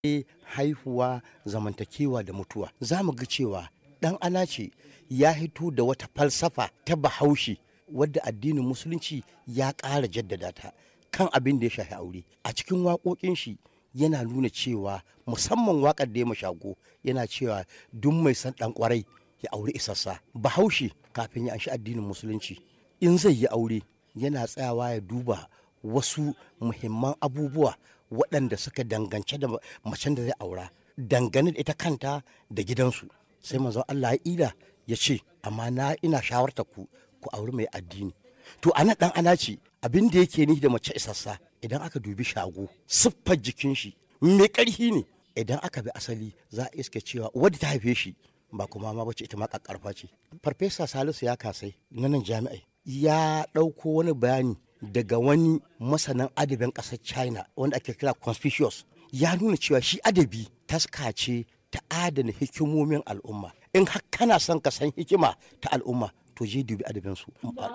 haihuwa zamantakewa da mutuwa za mu ga cewa ɗan anace ya hito da wata falsafa ta bahaushe wadda addinin musulunci ya ƙara jaddada ta kan abin da ya shafi aure a cikin waƙoƙin shi yana nuna cewa musamman waƙar da ya mashago yana cewa duk mai san ɗan ƙwarai ya aure isassa bahaushe kafin ya anshi addinin musulunci in zai yi aure yana tsayawa ya duba wasu muhimman abubuwa waɗanda suka dangance da macen da zai aura dangane da ita kanta da gidansu sai manzon Allah ya ila ya ce amma na ina shawarta ku ku auri mai addini to ana dan ana ce abin da yake ni da mace isassa idan aka dubi shago siffar jikin shi mai ƙarfi ne idan aka bi asali za a iske cewa wadda ta haife shi ba kuma ma bace ita ma kakkarfa ce farfesa salisu ya kasai na nan jami'ai ya ɗauko wani bayani daga wani masanin adabin ƙasar china wanda ake kira conspicuous ya nuna cewa shi adabi taska ce ta adana hikimomin al'umma in har kana son ka san hikima ta al'umma to je dubi adabinsu